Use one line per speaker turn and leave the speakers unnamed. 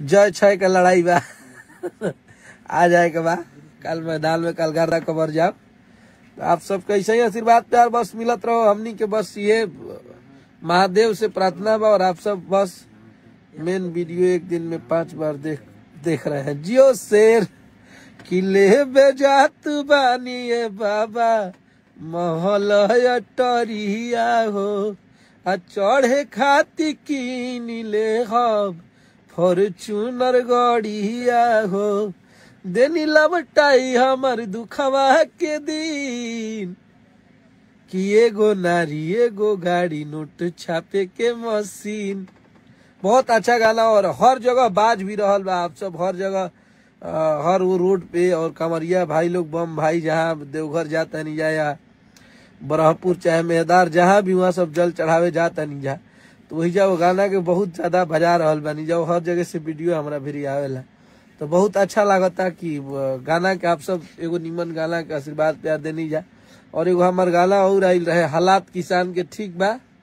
जय छय का लड़ाई बा आ जाए के बा कल मैदान में कल गर्दा कबर जाओ तो आप सब कैसे ही आशीर्वाद प्यार बस मिलत रहो हमनी के बस ये महादेव से प्रार्थना बा और आप सब बस मेन वीडियो एक दिन में पांच बार देख देख रहे हैं जियो शेर किले बेजात बानी ए बाबा महल टरिया हो आ चढ़े खाती कीन ले हब फॉर्चूनर गड़िया हो देनी लबटाई हमर दुखवा के दिन कि एगो नारी एगो गाड़ी नोट छापे के मशीन बहुत अच्छा गाना और हर जगह बाज भी रहल बा आप सब हर जगह अ, हर वो रोड पे और कमरिया भाई लोग बम भाई जहाँ देवघर जाता नहीं जा या ब्रह्मपुर चाहे मेहदार जहाँ भी वहाँ सब जल चढ़ावे जाता नहीं जा तो वही जा वो गाना के बहुत ज्यादा बजा रहल बानी जा हर जगह से वीडियो हमरा भी आवेला तो बहुत अच्छा लागता कि अ, गाना के आप सब एगो निमन गाना के आशीर्वाद प्यार देनी जा और एगो हमार गाना और आइल रहे हालात किसान के ठीक बा